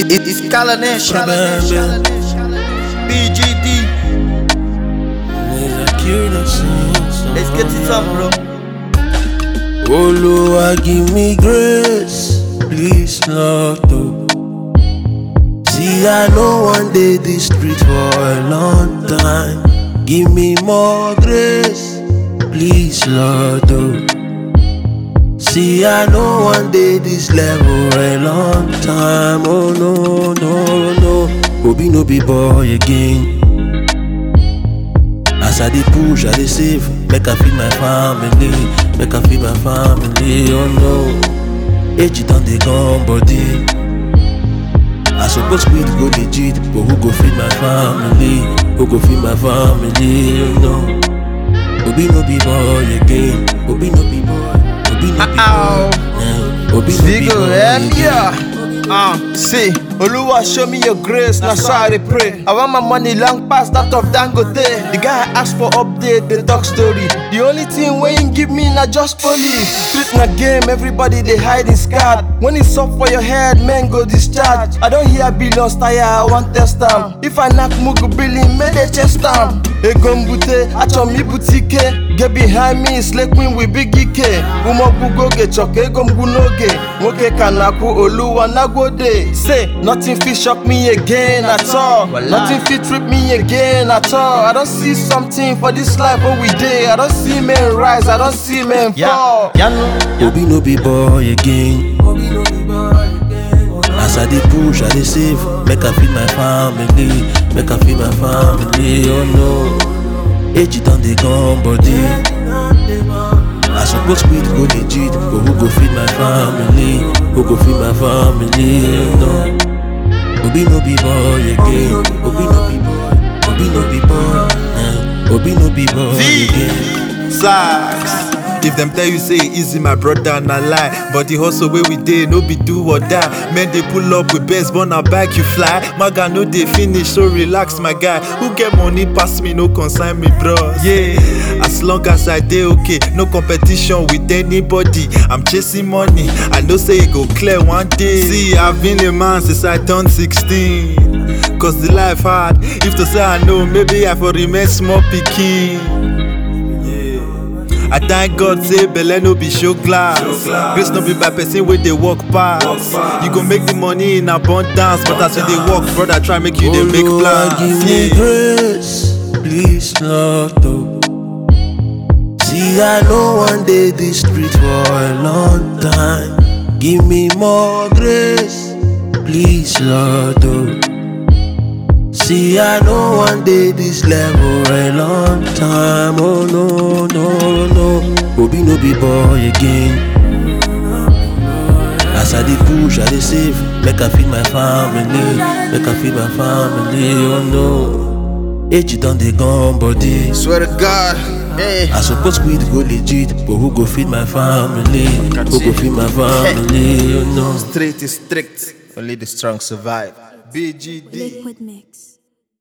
It, it, it's Kalanesh. BGD. Let's get it up, bro. Oluwa give me grace, please Lord. oh. See I know one day this street for a long time. Give me more grace, please Lord. oh. See I know one day this level a long time. Oh no no no, Obi no be boy again. As I dey push, I dey save, make I feed my family, make I feed my family. Oh no, age don dey gone body. I suppose quit go legit, but who go feed my family? Who go feed my family? Oh no, Obi no be boy again. Obi no be boy. Obi no be Ow. boy. Eh, Obi no be Vigo, boy eh, again. yeah. Uh, see, Oluwa show me your grace, now so I dey pray. I want my money long past that of Dangote. The guy ask for update, the talk story. The only thing wey him give me na just police. Street na game, everybody dey hide his card. When it's up for your head, men go discharge. I don't hear billions tire, I want test am. If I knock Mugu billing, may they chest am. Ego mbute, achọ m ibute ike. Get behind me, slay queen with big ike. Umogbugo oge chọka ego mgbu n'oge. Nwoke ka na-akwụ oluwa nagode. Say, nothing fit shock me again at all. Nothing fit trip me again at all. I don't see something for this life what we dey. I don't see men rise, I don't see men fall. Obi no be boy again. As I dey push, I dey save, make I feed my family, make I feed my family. Oh no, age don dey gone body. I suppose quit go legit, but who go feed my family? Who go feed my family? Oh no, Obi no be boy again. Obi no be boy. Obi no be boy. eh. Obi no be boy V. again. Sax. If them tell you say easy, my brother, na lie. But the hustle where we dey, no be do or die. Men they pull up with best, but na back you fly. My guy no dey finish, so relax, my guy. Who get money pass me, no consign me, bro. Yeah, as long as I dey okay, no competition with anybody. I'm chasing money, I know say it go clear one day. See, I've been a man since I turned 16. Cause the life hard. If to say I know, maybe I for remain small picking. I thank God say belle no be show glass. Grace no be by person wey dey walk pass. You go make the money in abundance, but as you dey work, brother, try make you dey make Oluwa give plans. me Yeah. grace, please Lord. oh. See, I know one day this street for a long time. Give me more grace, please Lord. oh. See, I know one day this level a long time. Oh no, no, no. Obi no be boy again. As I dey push, I dey save, make I feed my family, make I feed my family. Oh no, age don dey gone body. Swear to God, hey. I suppose quit go legit, but who go feed my family? Who go feed my family? Oh no. Straight is strict, only the strong survive. BGD. Liquid Mix.